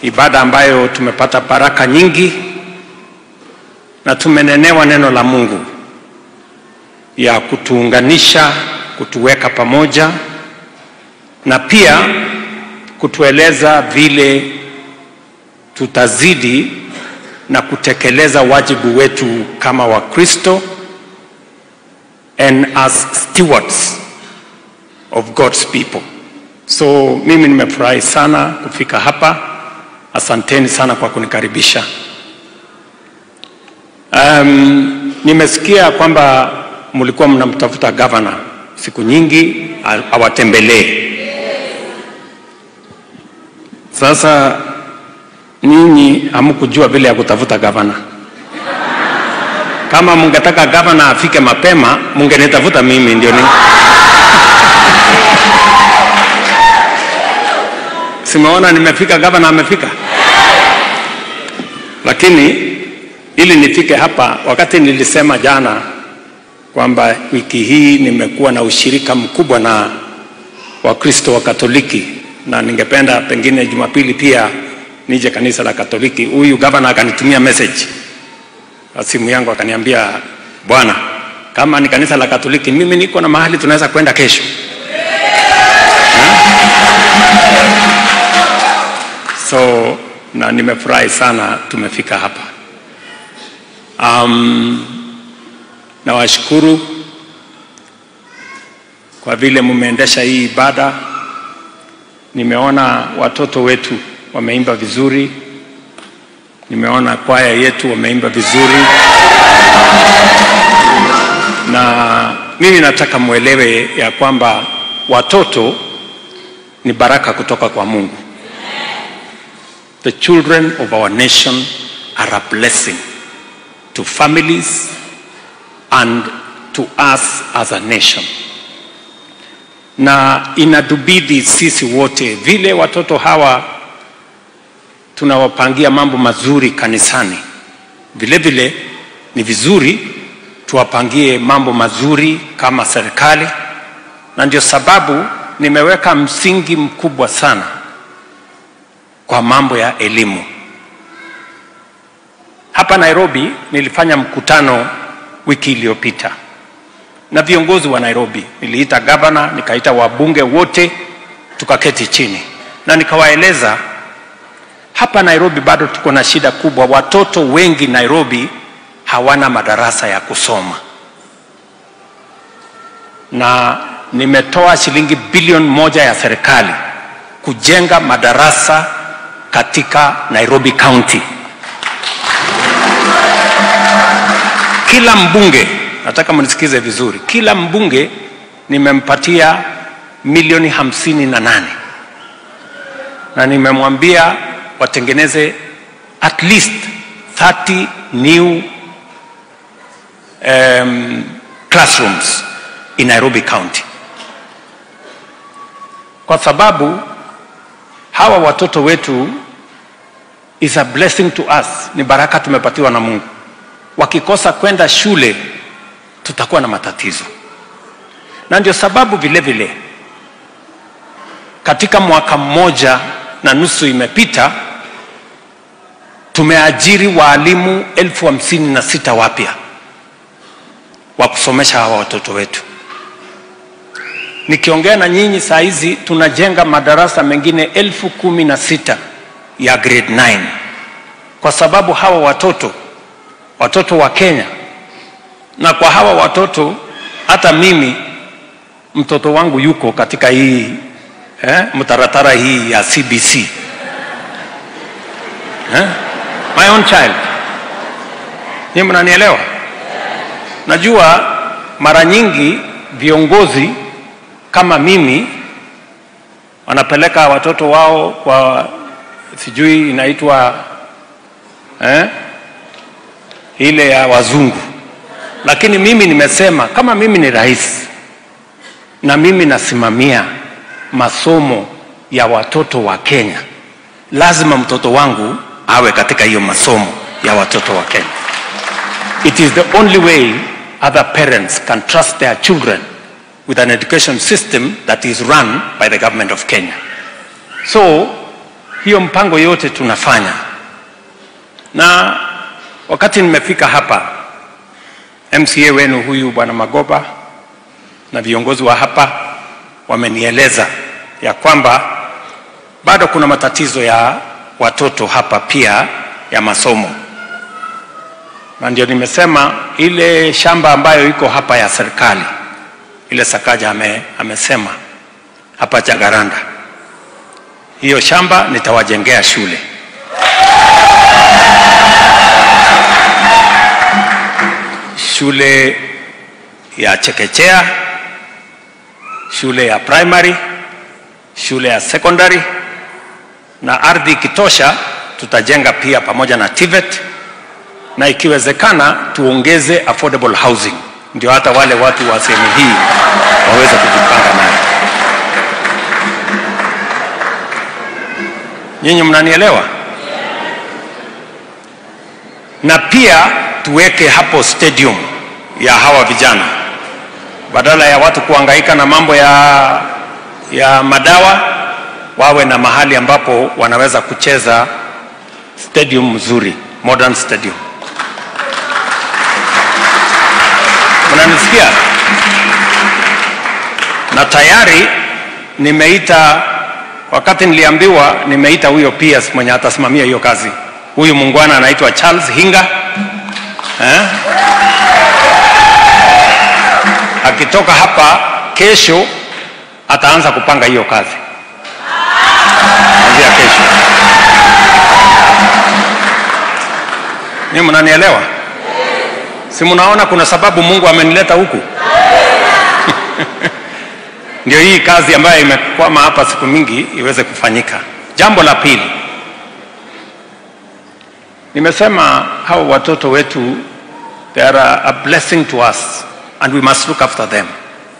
ibada ambayo tumepata baraka nyingi na tumenenewa neno la Mungu ya kutuunganisha, kutuweka pamoja na pia kutueleza vile tutazidi na kutekeleza wajibu wetu kama Wakristo and as stewards of God's people. So mimi nimefurahi sana kufika hapa. Asanteni sana kwa kunikaribisha. Um, nimesikia kwamba mlikuwa mnamtafuta gavana siku nyingi awatembelee. Sasa nyinyi hamkujua vile ya kutafuta gavana. Kama mungetaka gavana afike mapema, mungenitafuta mimi ndio ni simeona nimefika, gavana amefika. Lakini ili nifike hapa, wakati nilisema jana kwamba wiki hii nimekuwa na ushirika mkubwa na Wakristo wa Katoliki na ningependa pengine Jumapili pia nije kanisa la Katoliki. Huyu gavana akanitumia message kwa simu yangu akaniambia, bwana, kama ni kanisa la Katoliki, mimi niko na mahali tunaweza kwenda kesho. So na nimefurahi sana tumefika hapa. Um, nawashukuru kwa vile mumeendesha hii ibada. Nimeona watoto wetu wameimba vizuri, nimeona kwaya yetu wameimba vizuri, na mimi nataka mwelewe ya kwamba watoto ni baraka kutoka kwa Mungu. The children of our nation are a blessing to families and to us as a nation na inatubidi sisi wote vile watoto hawa tunawapangia mambo mazuri kanisani, vile vile ni vizuri tuwapangie mambo mazuri kama serikali, na ndio sababu nimeweka msingi mkubwa sana kwa mambo ya elimu. Hapa Nairobi nilifanya mkutano wiki iliyopita na viongozi wa Nairobi. Niliita gavana, nikaita wabunge wote, tukaketi chini na nikawaeleza hapa Nairobi bado tuko na shida kubwa. Watoto wengi Nairobi hawana madarasa ya kusoma, na nimetoa shilingi bilioni moja ya serikali kujenga madarasa katika Nairobi County. Kila mbunge nataka mnisikize vizuri, kila mbunge nimempatia milioni hamsini na nane na nimemwambia watengeneze at least 30 new um, classrooms in Nairobi County, kwa sababu hawa watoto wetu is a blessing to us, ni baraka tumepatiwa na Mungu. Wakikosa kwenda shule tutakuwa na matatizo, na ndio sababu vile vile katika mwaka mmoja na nusu imepita tumeajiri waalimu elfu hamsini na sita wapya wa kusomesha hawa watoto wetu. Nikiongea na nyinyi saa hizi tunajenga madarasa mengine elfu kumi na sita ya grade 9 kwa sababu hawa watoto watoto wa Kenya na kwa hawa watoto hata mimi mtoto wangu yuko katika hii eh, mtaratara hii ya CBC eh? my own child. Ni mnanielewa? Najua mara nyingi viongozi kama mimi wanapeleka watoto wao kwa sijui inaitwa eh, ile ya wazungu, lakini mimi nimesema kama mimi ni rais na mimi nasimamia masomo ya watoto wa Kenya, lazima mtoto wangu awe katika hiyo masomo ya watoto wa Kenya. It is the only way other parents can trust their children with an education system that is run by the government of Kenya. So hiyo mpango yote tunafanya, na wakati nimefika hapa, MCA wenu huyu bwana Magoba na viongozi wa hapa wamenieleza ya kwamba bado kuna matatizo ya watoto hapa pia ya masomo, na ndio nimesema ile shamba ambayo iko hapa ya serikali ile Sakaja ame, amesema hapa Jagaranda, hiyo shamba nitawajengea shule. Shule ya chekechea, shule ya primary, shule ya secondary, na ardhi ikitosha tutajenga pia pamoja na TVET, na ikiwezekana tuongeze affordable housing, ndio hata wale watu wa sehemu hii waweze kujipanga nayo. Nyinyi mnanielewa? Na pia tuweke hapo stadium ya hawa vijana, badala ya watu kuhangaika na mambo ya, ya madawa, wawe na mahali ambapo wanaweza kucheza stadium mzuri, modern stadium. Mnanisikia? Na tayari nimeita, wakati niliambiwa, nimeita huyo PS mwenye atasimamia hiyo kazi. Huyu muungwana anaitwa Charles Hinga eh? Akitoka hapa kesho ataanza kupanga hiyo kazi kuanzia kesho. Ni mnanielewa? Si mnaona kuna sababu Mungu amenileta huku? Ndio hii kazi ambayo imekwama hapa siku mingi iweze kufanyika. Jambo la pili, nimesema hao watoto wetu they are a, a blessing to us and we must look after them.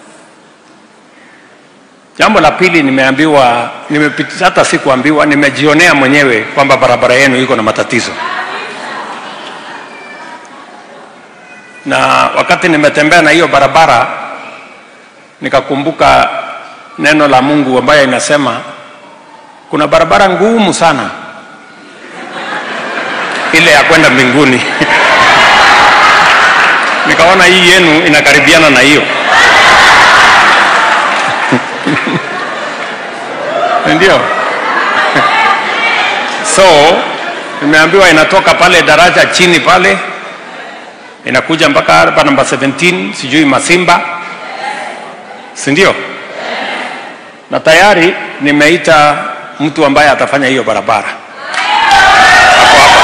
Jambo la pili nimeambiwa, nimepita, hata sikuambiwa, nimejionea mwenyewe kwamba barabara yenu iko na matatizo, na wakati nimetembea na hiyo barabara nikakumbuka neno la Mungu ambayo inasema kuna barabara ngumu sana ile ya kwenda mbinguni. Nikaona hii yenu inakaribiana na hiyo ndio. So nimeambiwa inatoka pale daraja chini pale inakuja mpaka hapa namba 17 sijui Masimba, si ndio? Na tayari nimeita mtu ambaye atafanya hiyo barabara hapo hapa,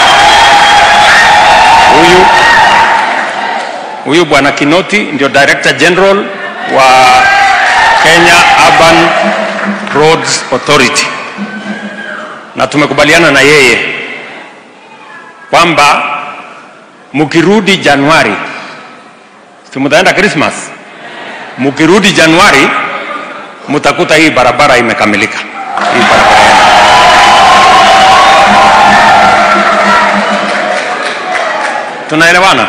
huyu huyu bwana Kinoti ndio Director General wa Kenya Urban Roads Authority, na tumekubaliana na yeye kwamba mkirudi Januari, si mtaenda Christmas, mkirudi Januari mtakuta hii barabara imekamilika. Hii barabara yenu. Tunaelewana?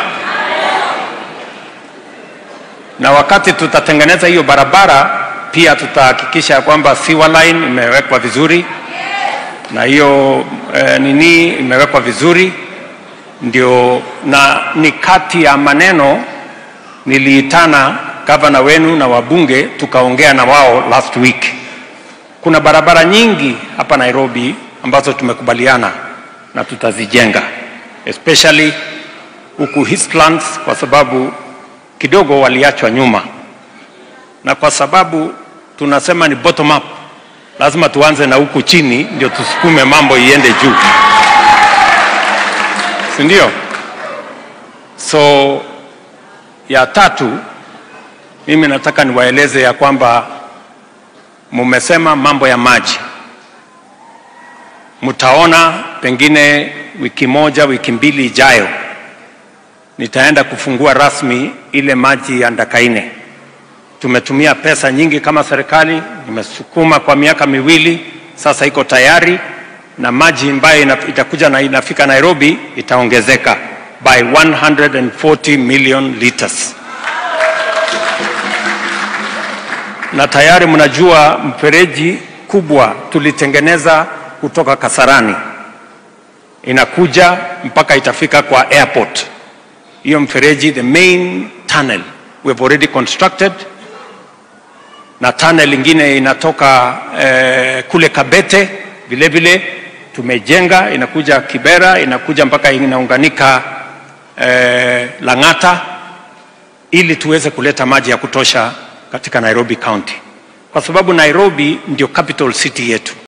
Na wakati tutatengeneza hiyo barabara pia tutahakikisha kwamba sewer line imewekwa vizuri na hiyo eh, nini imewekwa vizuri ndio, na ni kati ya maneno niliitana gavana wenu na wabunge tukaongea na wao last week. Kuna barabara nyingi hapa Nairobi ambazo tumekubaliana na tutazijenga especially huku Eastlands kwa sababu kidogo waliachwa nyuma, na kwa sababu tunasema ni bottom up, lazima tuanze na huku chini ndio tusukume mambo iende juu, si ndio? So ya tatu, mimi nataka niwaeleze ya kwamba mumesema mambo ya maji, mtaona pengine wiki moja wiki mbili ijayo nitaenda kufungua rasmi ile maji ya Ndakaine. Tumetumia pesa nyingi kama serikali, nimesukuma kwa miaka miwili sasa, iko tayari na maji ambayo itakuja na inafika Nairobi itaongezeka by 140 million liters, na tayari mnajua mfereji kubwa tulitengeneza kutoka Kasarani inakuja mpaka itafika kwa airport. Hiyo mfereji, the main tunnel we have already constructed, na tunnel ingine inatoka eh, kule Kabete vile vile tumejenga, inakuja Kibera, inakuja mpaka inaunganika eh, Lang'ata, ili tuweze kuleta maji ya kutosha katika Nairobi County, kwa sababu Nairobi ndio capital city yetu.